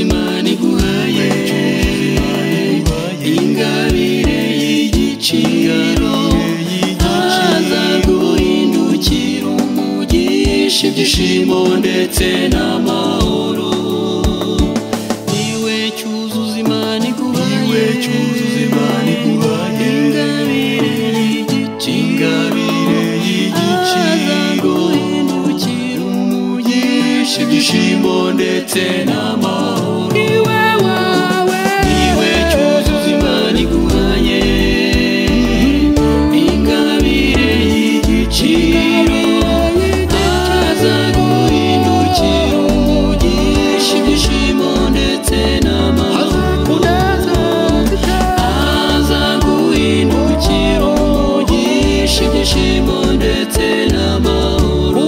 imana iguhaye ingabire y'igiciro azaguhindukira umugisha ibyishimo ndetse n'amahoro niwe cyuzuza imana iguhaye ingabire y'igiciro azaguhindukira umugisha ibyishimo ndetse n'amahoro niwe wawe niwe cyuzuza imana iguhaye ingabire y'igiciro azaguhindukira umugisha ibyishimo ndetse n'amahoro azaguhindukira umugisha ibyishimo ndetse n'amahoro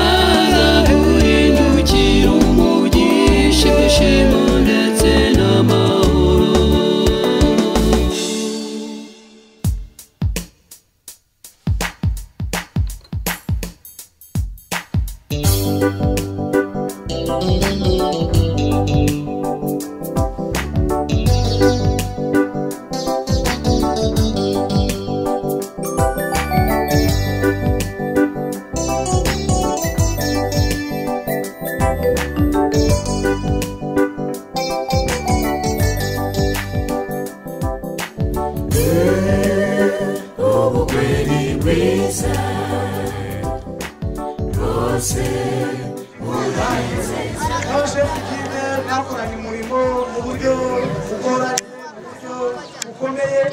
azaguhindukira umugisha ibyishimo ndetse n'amahoro ubugeni bwiza rwose yaje kukine mwakoranye umurimo mu buryo bugora mu buryo bukomeye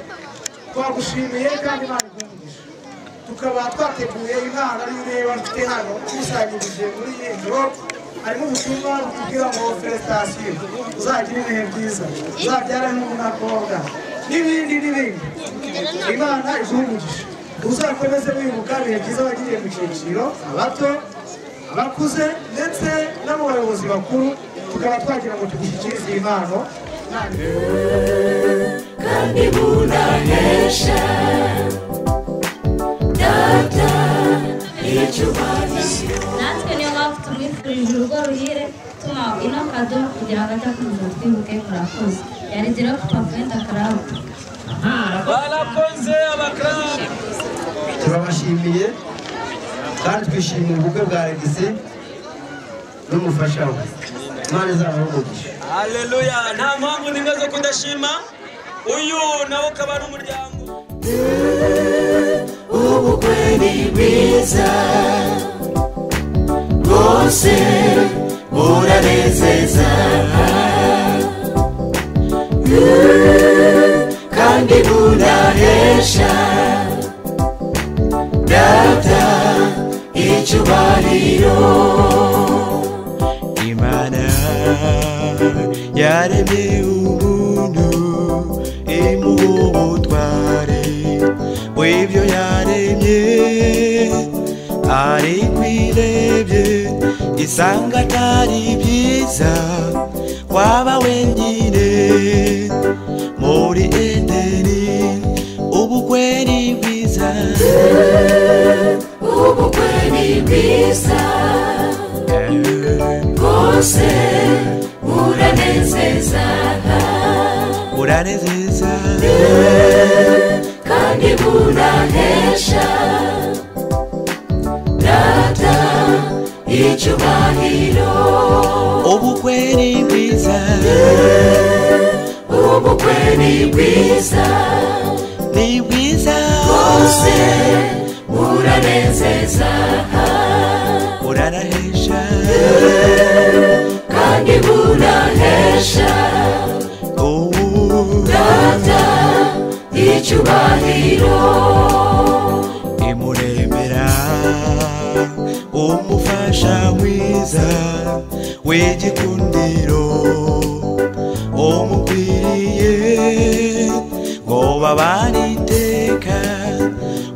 twagushimiye kandi ntabikundisha tukaba twateguye impano ariyo ureba dufite hano tukusanyirije muri iyi ngiro harimo ubutumwa butubwira ngo feresitasiyo uzagira ibihe byiza uzabyara n'umukobwa n'ibindi n'ibindi imana izungukije uzakomeze wibuka ibihe byiza wagiriye mu cyiciro abato abakuze ndetse no mu bayobozi bakuru tukaba twagira ngo tugushyikirize iyi mpano kandi bunahesha data icyubahiro natwe niyo mpamvu tumwifurije urugo ruhire tumuha ino kado kugira ngo atakomeza twibuke murakoze yarigera ku papa wenda karabo barakoze abakarani turabashimiye kandi twishimiye ubukwe bwa regisi n'umufasha we imana izabahugukisha hareruya nta mpamvu n'imwe zo kudashima uyu nawe ukaba ari umuryango ubukwe ni bwiza bwose buranezeza Eh, kandi burahesha data icyubahiro Imana yaremye umuntu imuha ubutware bw'ibyo yaremye ariko irebye isanga atari byiza waba wenyine muri edeni ubukwe ni bwiza ubukwe ni bwiza bwose buranezeza buranezeza kandi bunahesha data icyubahiro ubukwe ni bwiza ubukwe ni bwiza ni bwiza bwose buranezeza buranahisha kandi bunahesha ubu data icyubahiro imuremera umufasha mwiza w'igikundiro umukwiriye ngo babane iteka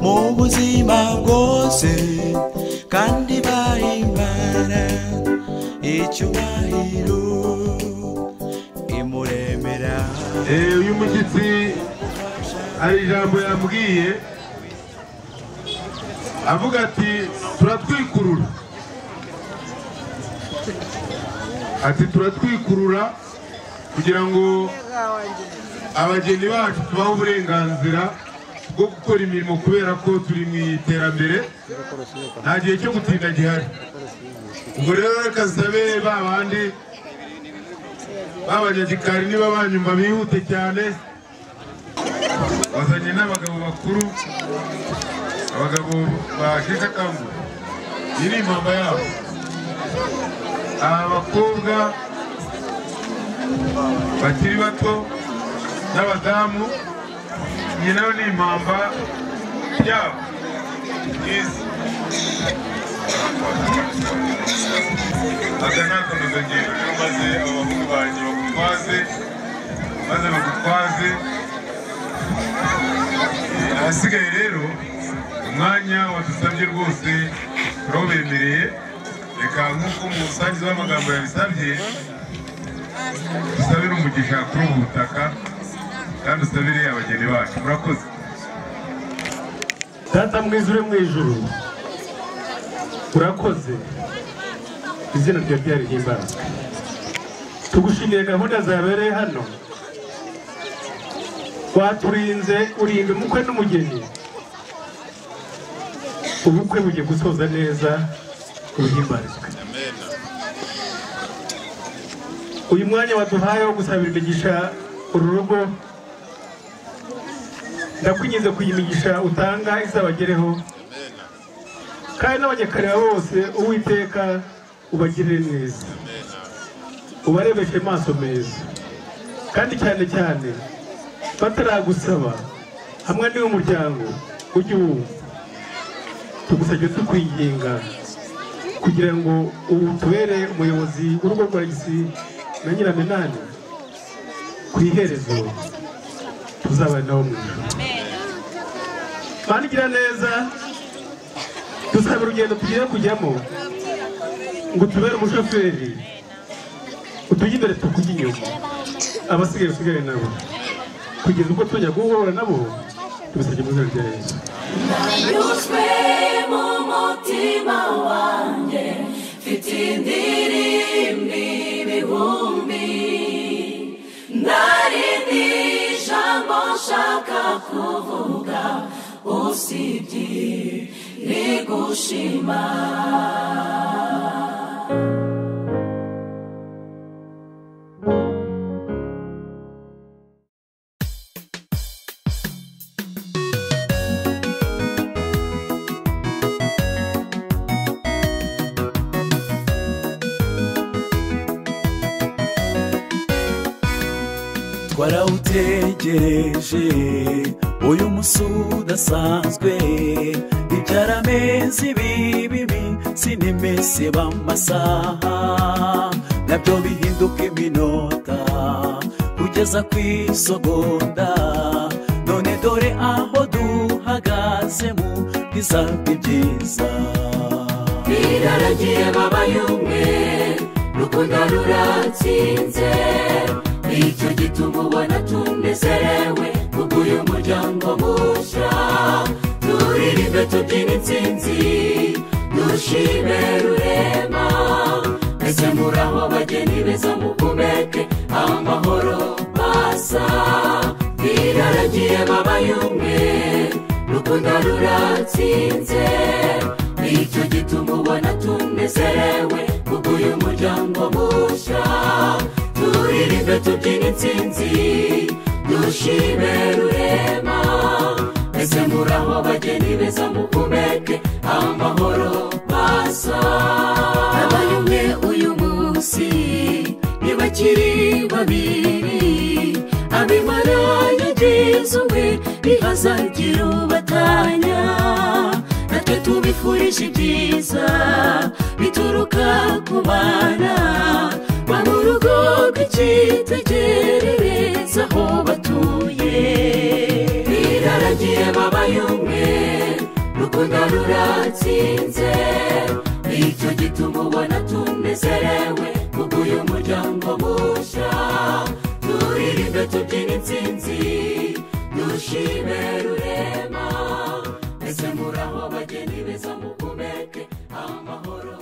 mu buzima bwose kandi bahimbana icyubahiro imuremera Eh, uyu mushyitsi hari ijambo yambwiye avuga ati turatwikurura ati turatwikurura kugira ngo abageni bacu tubahe uburenganzira bwo gukora imirimo kubera ko turi mu iterambere nta gihe cyo gutinda gihari ubwo rero reka zisabe ba bandi b'abanyagikari niba banyumva bihute cyane bazanye n'abagabo bakuru abagabo basheshe akanguhe iyi ni impamba yabo aba bakobwa bakiri bato n'abadamu iyi nayo ni impamba yabo ngizi aka ni akanozagiro rero maze abahungu banjye bagutwaze maze bagutwaze ahasigaye rero umwanya wadusabye rwose turawubemereye reka nk'uko umusangiza w'amagambo yabisabye dusabire umugisha kuri ubu butaka kandi usabire abageni bacu murakoze data mwiza uri mu ijuru urakoze izina ryawe ryarihimbazwe tugushimiye gahunda zabereye hano waturinze urinda umukwe n'umugeni ubukwe bugiye gusoza neza buhimbarizwe uyu mwanya waduhaye wo gusabira imigisha uru rugo ndakwinginze kugira imigisha utanga izabagereho kandi n'abanyakarira bose uwiteka ubagirire neza ubarebeshe amaso meza kandi cyane cyane bataragusaba hamwe n'iy'umuryango ujye uwumva tugusabye tukwinginga kugira ngo ubu tubere umuyobozi w'urugo rwa gisi na nyiramenani ku iherezo tuzabana nawe mu ijoro bandigira neza dusaba urugendo tugiye kujyamo ngo utubere umushoferi utujya imbere tukujya inyuma abasigaye usigare nabo kugeza ubwo tujya guhura nabo tubisabye mu izina rya yesu Yuzwe mu mutima wanjye mfite indirimbo ibihumbi ntarindi jambo nshaka kuvuga usibye rigushima twarawutegereje uyu munsi udasanzwe ibyarameze ibibi sinimese b'amasaha nabyo bihinduka iminota kugeza ku isogonda none dore aho duhagaze mu bwiza bwe byiza iraragiye babaye umwe rukundo ruratsinze nicyo gituma ubona tunezerewe kubw'uyu muryango mushya turirimbe tubyina intsinzi dushime rurema mbese muraho bageni beza mukomeke aho amahoro basa iraragiye babaye umwe rukundo ruratsinze nicyo gituma ubona tunezerewe kubw'uyu muryango mushya turirimbe tubyina intsinzi dushime rurema mbese muraho abageni beza mukomeke aho amahoro basa abaye umwe uyu munsi ntibakiri babiri abimara yagize umwe bihazagira ubatanya natwe tubifurije ibyiza bituruka ku bana ba mu rugo rw'icyitegerereza aho batuye biraragiye babaye umwe rukundo ruratsinze nicyo gituma ubona tunezerewe kubw'uyu muryango mushya turirimbe tubyina intsinzi dushime rurema ese muraho abageni beza mukomeke amahoro